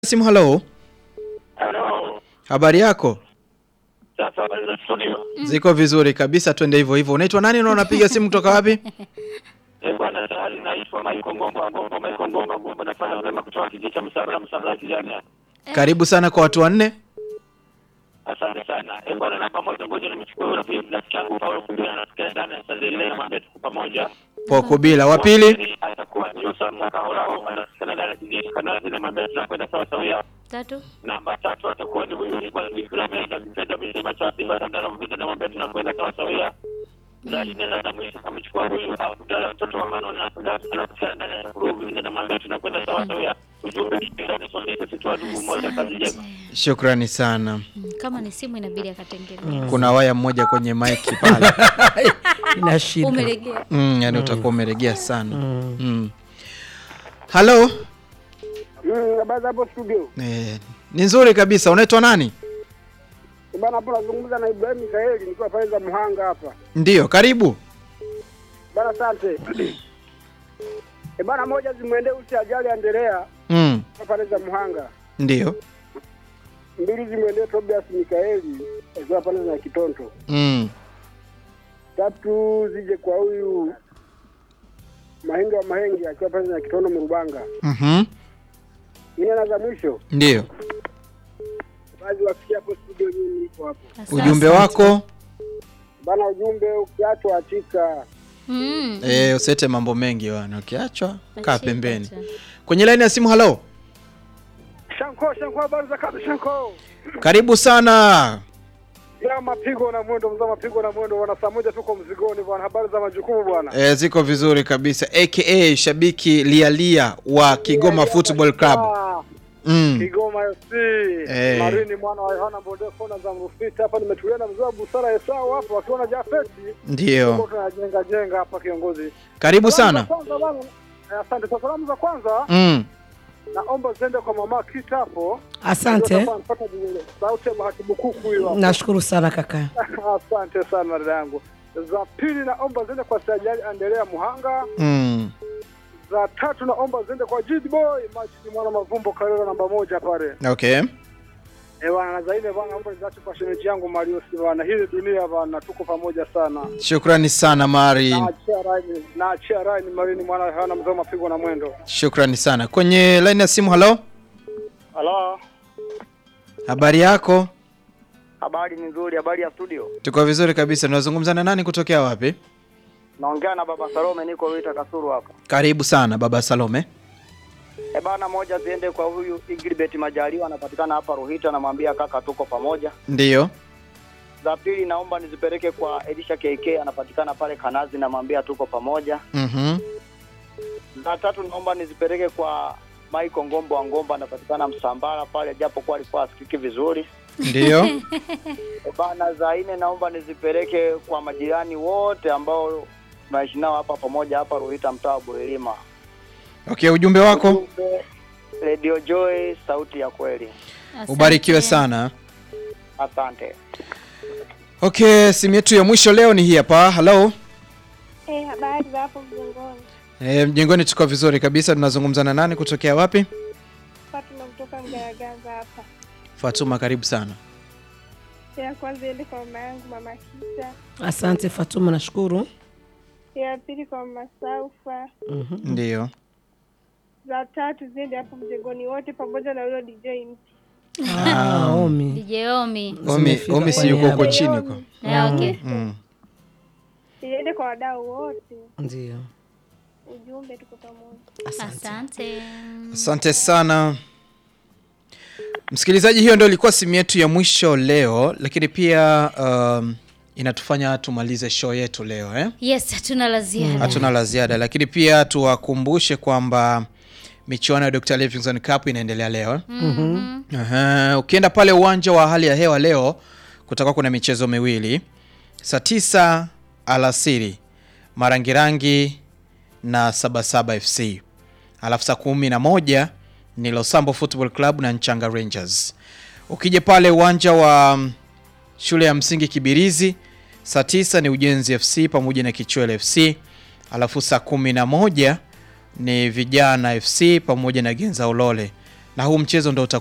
Simu, halo, Halo. habari yako? Sasa habari za studio. Ziko vizuri kabisa, twende hivyo hivyo. Unaitwa nani na unapiga simu kutoka wapi? Eh, bwana tayari naitwa Maiko Ngomba Ngomba Maiko Ngomba Ngomba nafanya vyema kutoka kijiji cha Msabara Msabara kijana. Karibu sana kwa watu wanne. Asante sana. Eh, bwana na pamoja ngoja nimchukue yule pia rafiki yangu Paulo Kumbia na tukaenda ndani ya Sazile na mambo yetu pamoja. Poko bila. Wa pili, atakuwa ni Yusa mwaka hulao anasikana ndani ya kijiji kana zile mambo yetu tunakwenda sawa sawa. Tatu. Namba tatu atakuwa ni huyu ni kwa Bikira Menda mpenda milima cha Simba na ndara mpenda na mambo yetu tunakwenda sawa sawa. Na nenda na mwisho amechukua huyu Abdalla mtoto wa mano na anakuja ndani ya kurugu na mambo yetu tunakwenda sawa sawa. Ujumbe kipenda sonde sisi tu ndugu moja kazi njema. shukrani sana. Mm, Kama ni simu inabidi akatengeneza. Kuna waya mmoja kwenye maiki pale. ina shida Umelegea. Mm, yani utakuwa umeregea sana. Mm. Halo, Mm, habari za hapo studio. eh, ni nzuri kabisa. Unaitwa nani? Bana hapo nazungumza na Ibrahim Mikaeli nikiwa pale za Muhanga hapa. Ndiyo, karibu. Bana asante. E bana moja zimwendee usi ajali Andrea Mm. pale za Muhanga. Ndiyo. Mbili zimwendee Tobias Mikaeli akiwa pale za Kitonto. Mm. Tatu zije kwa huyu Mahenge wa Mahenge akiwa pale za Kitonto Mrubanga. Mhm. Ine na za mwisho Ndiyo. baadhi wafikia hapo studio mimi niko hapo. Asante. Ujumbe wako? Bana ujumbe ukiachwa achika. Mm. Eh, usete mambo mengi wana. Ukiachwa kaa Achika pembeni. tu. Kwenye laini ya simu, halo. Shanko Shanko habari za kazi Shanko. Karibu sana. Ya mapigo na mwendo mzaa mapigo na mwendo bwana, saa moja tuko mzigoni bwana, habari za majukumu bwana. E, ziko vizuri kabisa aka shabiki lialia wa Kigoma Football Club. Ah, Mm. Kigoma FC Eh. Marini mwana wa Yohana Bonde kona za Mrufiti hapa, nimetulia na mzee wa busara Esau hapo akiona Jafeti tuko Ndio, tunajenga jenga hapa kiongozi. karibu Salamu sana. za kwanza bwana, eh, asante kwa salamu za kwanza, Mm. naomba ziende kwa mama Kita hapo. asante Ndio napata jingine. Sauti ya Bahati Bukuku hiyo hapo. nashukuru sana kaka Asante sana dada yangu. Za pili naomba ziende kwa Sajali Andelea Muhanga. Mm. za tatu naomba ziende kwa Jid Boy Majidi mwana Mavumbo Karera namba moja pale. Okay. Eh bwana na zaidi bwana naomba niache kwa shemeji yangu Mario si bwana hii dunia bwana tuko pamoja sana. Shukrani sana Mari. Naachia rai naachia rai ni Marini mwana hana mzee mapigo na mwendo. Shukrani sana. Kwenye line ya simu, halo. Halo, Habari yako? habari ni nzuri. Habari ya studio, Tuko vizuri kabisa. Tunazungumza na nani kutokea wapi? naongea na baba Salome, niko Ruita Kasuru hapa. Karibu sana Baba Salome. E bana, moja ziende kwa huyu Igribet Majaliwa, anapatikana hapa Ruhita, namwambia kaka, tuko pamoja. Ndiyo. Za pili naomba nizipeleke kwa Elisha KK, anapatikana pale Kanazi, namwambia tuko pamoja. Mhm. Za tatu naomba nizipeleke kwa Michael Ngombo wa Ngomba, anapatikana Msambara pale, japo kwa alikuwa asikiki vizuri. Ndiyo. E bana, za nne naomba nizipeleke kwa majirani wote ambao tunaishi nao hapa pamoja hapa Ruhita, mtaa wa Buhilima. Okay, ujumbe wako? Ujumbe, Radio Joy, sauti ya kweli. Asante. Ubarikiwe sana. Asante. Okay, simu yetu ya mwisho leo ni hii hapa. Hello. Eh, habari za hapo mjengoni. E, mjengoni tuko vizuri kabisa. Tunazungumza na nani kutokea wapi? Fatuma kutoka Mgaragaza hapa. Fatuma, karibu sana. Ya kwanza iende kwa mama yangu mama Kita. asante fatuma nashukuru Ya pili kwa mama Saufa. Ndiyo. Za tatu ziende hapo mjengoni wote pamoja na yule DJ mti. Ah, omi DJ Omi. Omi, Zimefika Omi si kwa yuko huko niaba. chini huko. Eh, okay. Mm. Iende kwa wadau wote. ndio Ujumbe tuko pamoja. Asante. Asante sana msikilizaji, hiyo ndio ilikuwa simu yetu ya mwisho leo, lakini pia um, inatufanya tumalize show yetu leo eh? Yes, hatuna la ziada. Hatuna la ziada, lakini pia tuwakumbushe kwamba michuano ya Dr. Livingstone Cup inaendelea leo eh? Mhm. Aha, ukienda pale uwanja wa hali ya hewa leo kutakuwa kuna michezo miwili saa tisa alasiri Marangirangi na Sabasaba FC, alafu saa kumi na moja ni Losambo Football Club na Nchanga Rangers. Ukija pale uwanja wa mm, shule ya msingi Kibirizi saa tisa ni Ujenzi FC pamoja na Kichwele FC, alafu saa kumi na moja ni Vijana FC pamoja na Genza Ulole na huu mchezo ndo